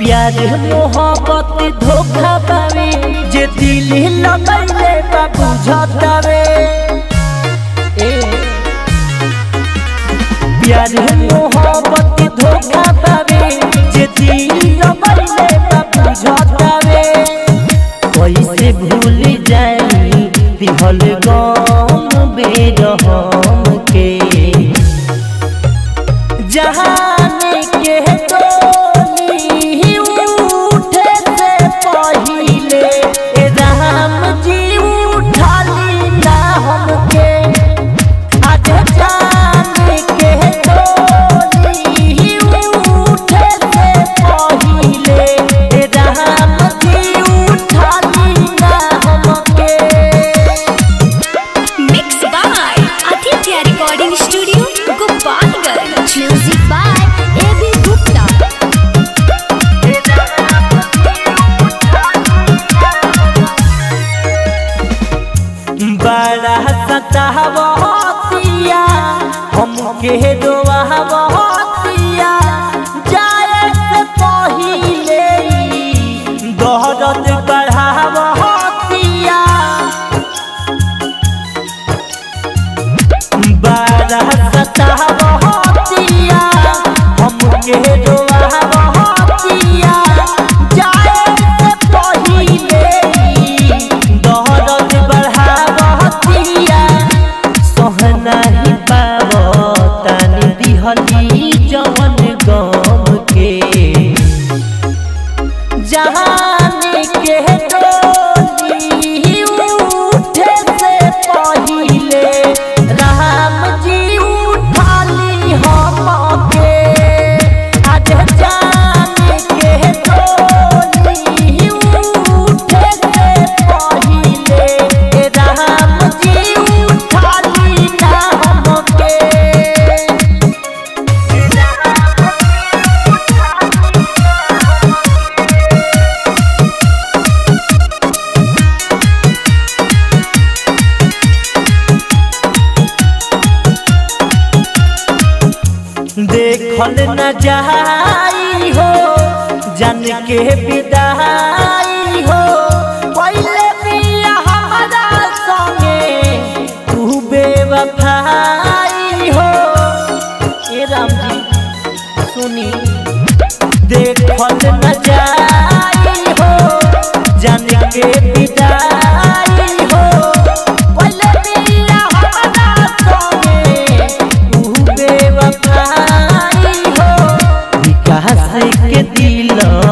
प्यार मोहब्बत धोखा पावे जे दिल लगैले बा बुझतावे ए प्यार मोहब्बत धोखा पावे जे दिल लगैले बा बुझतावे कैसे भूल जाई दिहल गम बेरहम के जहाने के डोली उठे से पहिले ए राम जी उठाली ना हमके आज जाने के डोली उठे से पहिले ए राम जी उठाली ना हमके Mixed by Aditya Recording Studio, Gopalganj. Music by A.B. Gupta. बड़ा सतावतिया हमके दोहवतिया जाए से पहिले दहरत बढ़ावतिया बड़ा सतावतिया हमके दोहवतिया जाए से पहिले दहरत बढ़ावतिया सहना ही पावतानी दिहली जवन गम के जहाने के डोली उठे से पहिले राम जी उठाली हमके आज जाने के डोली उठे से पहिले राम जी उठाली ना हमके देखल न जाई हो जन के विदाई हो पहले बिया हमारा संगे तू बेवफाई हो ए राम जी सुनी देखल न जाई हो जन के विदाई हो पहले बिया हमारा संगे तू बेवफाई हो विकास के दिल